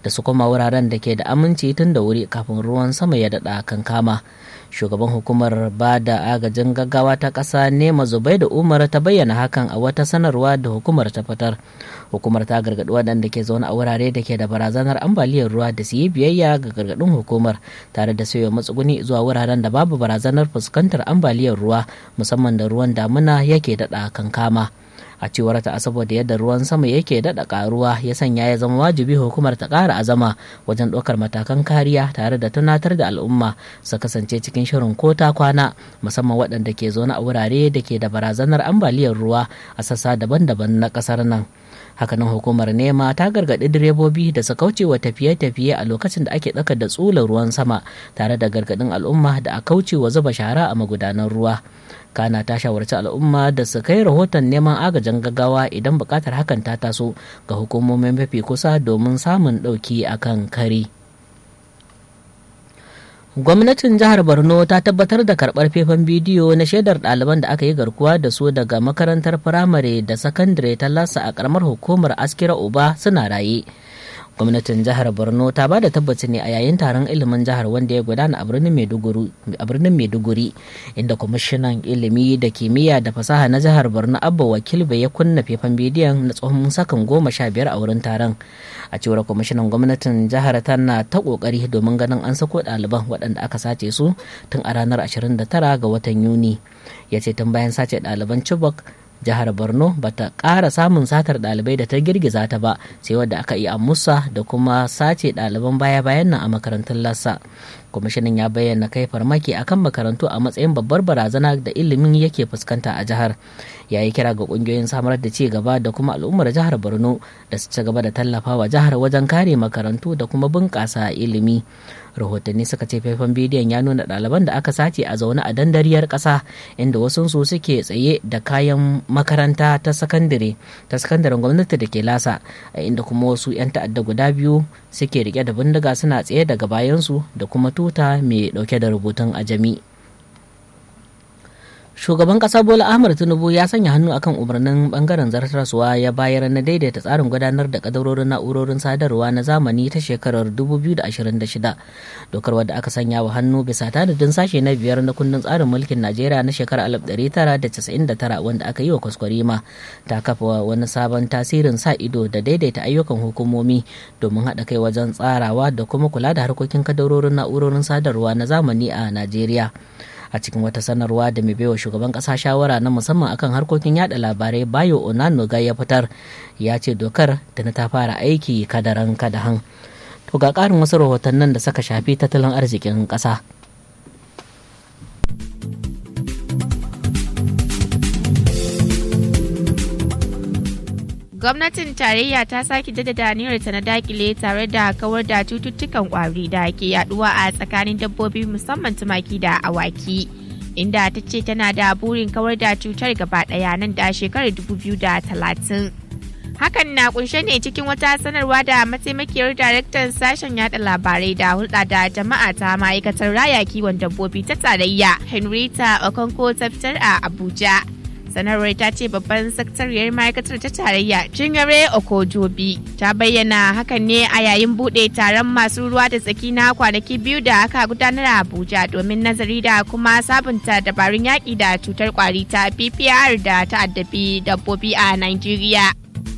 da su koma wuraren da ke da aminci tun da wuri kafin ruwan sama ya daɗa kankama shugaban hukumar ba da agajin gaggawa ta ƙasa nema zubai da umar ta bayyana hakan a wata sanarwa da hukumar ta fitar hukumar ta gargaɗi waɗanda ke zaune a wurare da ke da barazanar ambaliyar ruwa da su yi biyayya ga gargaɗin hukumar tare da sayo matsuguni zuwa wuraren da babu barazanar fuskantar ambaliyar ruwa musamman da ruwan damuna yake daɗa kankama. a cewar ta saboda yadda ruwan sama yake daɗa ƙaruwa ya sanya ya zama wajibi hukumar ta ƙara azama wajen ɗaukar matakan kariya tare da tunatar da al'umma su kasance cikin shirin ko ta kwana musamman waɗanda ke zaune a wurare da ke da barazanar ambaliyar ruwa a sassa daban-daban na ƙasar nan hakanan hukumar nema ta gargaɗi direbobi da su kauce wa tafiye-tafiye a lokacin da ake ɗaukar da tsular ruwan sama tare da gargaɗin al'umma da a kauce wa zuba shara a magudanan ruwa kana ta shawarci al'umma da su kai rahoton neman agajin gaggawa idan buƙatar hakan ta taso ga hukumomin mafi kusa domin samun ɗauki akan kari. gwamnatin jihar borno ta tabbatar da karbar faifan bidiyo na shaidar ɗaliban da aka yi garkuwa da su daga makarantar firamare da sakandare ta lasa a karamar hukumar askira uba suna raye gwamnatin jihar borno ta ba da tabbaci ne a yayin taron ilimin jihar wanda ya gudana a birnin maiduguri inda kwamishinan ilimi da kimiyya da fasaha na jihar borno abba wakil bai ya kunna faifan bidiyon na tsohon sakan goma sha biyar a wurin taron a cewar kwamishinan gwamnatin jihar tana ta kokari domin ganin an sako ɗaliban waɗanda aka sace su tun a ranar 29 ga watan yuni ya ce tun bayan sace ɗaliban chibok jihar borno ba ta ƙara samun satar ɗalibai da ta girgiza ta ba sai wadda aka yi a musa da kuma sace ɗaliban baya-bayan nan a makarantun lassa kwamishinan ya bayyana kai farmaki akan makarantu a matsayin babbar barazana da ilimin yake fuskanta a jihar ya yi kira ga kungiyoyin samar da ci gaba da kuma al'ummar jihar borno da su ci gaba da tallafawa jihar wajen kare makarantu da kuma bunƙasa ilimi rahotanni suka ce faifan bidiyon ya nuna ɗaliban da aka sace a zaune a dandariyar ƙasa inda wasu su suke tsaye da kayan makaranta ta sakandare ta sakandaren gwamnati da ke lasa a inda kuma wasu 'yan ta'adda guda biyu suke rike da bindiga suna tsaye daga bayansu da kuma tuta mai dauke da rubutun ajami shugaban kasa bola ahmad tinubu ya sanya hannu akan umarnin bangaren zartarsuwa ya bayar na daidaita tsarin gudanar da kadarorin na'urorin sadarwa na zamani ta shekarar 2026 dokar wadda aka sanya wa hannu bisa tanadin sashe na biyar na kundin tsarin mulkin najeriya na shekarar 1999 wanda aka yi wa kwaskwarima ta kafa wani sabon tasirin sa ido da daidaita ayyukan hukumomi domin haɗa kai wajen tsarawa da kuma kula da harkokin kadarorin na'urorin sadarwa na zamani a najeriya a cikin wata sanarwa da mai baiwa shugaban kasa shawara na musamman akan harkokin yada labarai bayo onanoga ya fitar ya ce dokar da na ta fara aiki kadaran kadahan to ga karin wasu rahotannin da suka shafi tattalin arzikin kasa gwamnatin tarayya ta sake jaddada ta na dakile tare da kawar da cututtukan kwari da ke yaduwa a tsakanin dabbobi musamman tumaki da awaki inda ta ce tana da burin kawar da cutar gaba daya nan da shekarar 2030 hakan na kunshe ne cikin wata sanarwa da mataimakiyar daraktan sashen yada labarai da hulɗa da jama'a ta ma'aikatar raya kiwon dabbobi ta tarayya henrietta okonko ta fitar a abuja sanarwar ta ce babban sakatariyar ma'aikatar ta tarayya jingare okojobi ta bayyana hakan ne a yayin bude taron masu ruwa da tsaki na kwanaki biyu da aka gudanar a abuja domin nazari da kuma sabunta dabarun yaƙi da cutar kwari ta ppr da ta addabi dabbobi a nigeria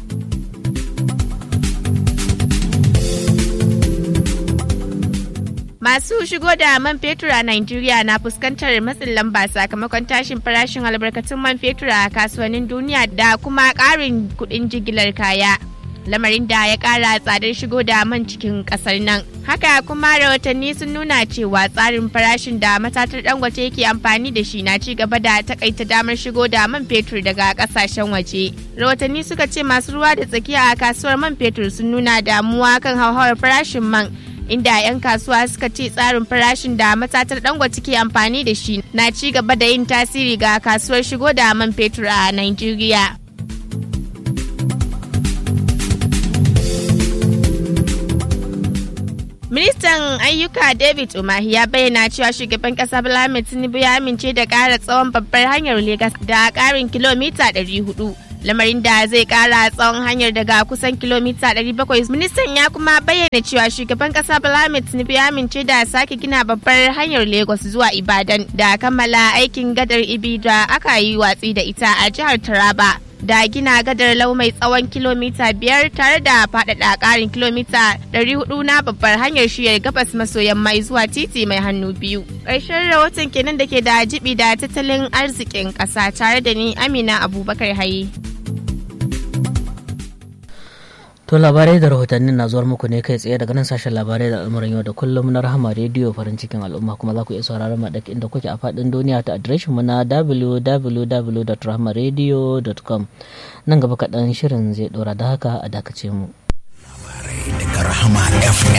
Masu shigo da man fetur a Najeriya na fuskantar matsin lamba sakamakon tashin farashin albarkatun man fetur a kasuwannin duniya da kuma ƙarin kuɗin jigilar kaya. Lamarin da ya ƙara tsadar shigo da man cikin ƙasar nan. Haka kuma rahotanni sun nuna cewa tsarin farashin da matatar dangote yake amfani da shi na ci gaba da takaita damar shigo da man fetur daga ƙasashen waje. Rahotanni suka ce masu ruwa da tsakiya a kasuwar man fetur sun nuna damuwa kan hauhawar farashin man inda 'yan kasuwa suka ce tsarin farashin da matatar dangote ke amfani da shi na ci gaba da yin tasiri ga kasuwar shigo da man fetur a Najeriya. Ministan ayyuka David Umahi ya bayyana cewa shugaban kasa Bola Tinubu ya amince da ƙara tsawon babbar hanyar Legas da ƙarin kilomita 400 lamarin da zai kara tsawon hanyar daga kusan kilomita 700 ministan ya kuma bayyana cewa shugaban kasa Bola Tinubu ya amince da sake gina babbar hanyar Lagos zuwa Ibadan da kammala aikin gadar Ibi da aka yi watsi da ita a jihar Taraba. da gina gadar lau mai tsawon kilomita biyar tare da faɗaɗa ƙarin kilomita 400 na babbar hanyar shiyar gabas maso yamma zuwa titi mai hannu biyu. Ƙarshen rahoton kenan da ke da jibi da tattalin arzikin ƙasa tare da ni Amina Abubakar Haye. To labarai da rahotannin na zuwar muku ne kai tsaye daga nan sashen labarai da al'amuran yau da kullum na rahama rediyo farin cikin al'umma kuma za ku iya sauraron mu duk inda kuke a faɗin duniya ta adireshin mu na www.rahamaradio.com nan gaba kaɗan shirin zai ɗora da haka a dakace mu. Labarai daga Rahama FM.